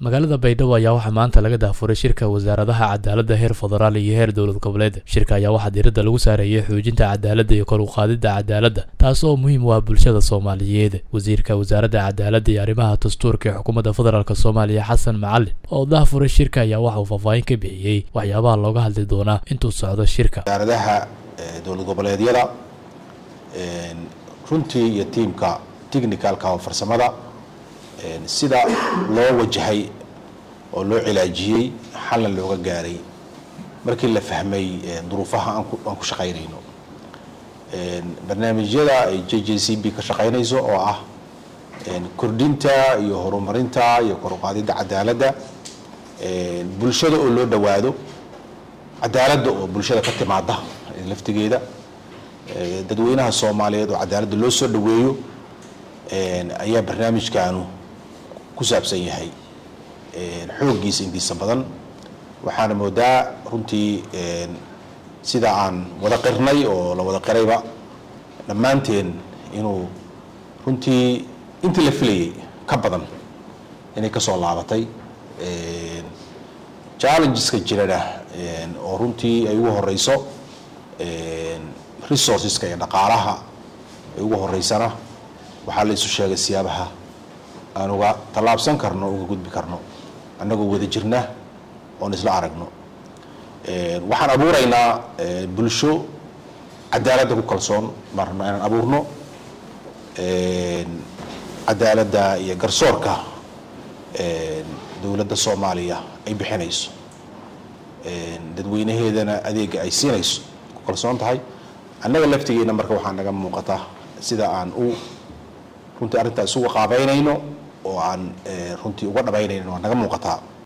magaalada baydhabo ayaa waxaa maanta laga daafuray shirka wasaaradaha cadaaladda heer federaal iyo heer dowlad goboleed shirka ayaa waxaa diiradda lagu saareeyay xoojinta cadaaladda iyo kor u qaadidda cadaaladda taas oo muhiim u ah bulshada soomaaliyeed wasiirka wasaaradda cadaaladda iyo arrimaha dastuurka ee xukuumadda federaalk soomaaliya xasan macalin oo daafuray shirka ayaa waxa uu faahfaahin ka bixiyey waxyaabaha looga hadli doonaa intuu socdo shirka wasaaradaha dowlad goboleedyada runtii iyo tiimka technicalka oo farsamada sida loo wajahay oo loo cilaajiyey xalna looga gaaray markii la fahmay duruufaha aan ku shaqaynayno barnaamijyada ay j j c b ka shaqaynayso oo ah kordhinta iyo horumarinta iyo kor uqaadidda cadaaladda bulshada oo loo dhowaado cadaaladda oo bulshada ka timaada laftigeeda dadweynaha soomaaliyeed oo cadaaladda loo soo dhoweeyo ayaa barnaamijkaanu ku saabsan yahay xooggiisa intiisa badan waxaana moodaa runtii sida aan wada qirnay oo la wada qirayba dhammaanteen inuu runtii intii la filayay ka badan inay ka soo laabatay challengeska jirana oo runtii ay ugu horeyso resourceska iyo dhaqaalaha ay ugu horeysana waxaa la isu sheegay siyaabaha aan uga tallaabsan karno uga gudbi karno annagoo wada jirna oon isla aragno waxaan abuuraynaa bulsho cadaaladda ku kalsoon baan rabnaa inaan abuurno cadaaladda iyo garsoorka dowladda soomaaliya ay bixinayso dadweynaheedana adeega ay siinayso ku kalsoon tahay annaga laftigeena marka waxaa naga muuqata sida aan u runtii arrintaa isuga qaabeynayno oo aan runtii uga dhabaynayno waa naga muuqataa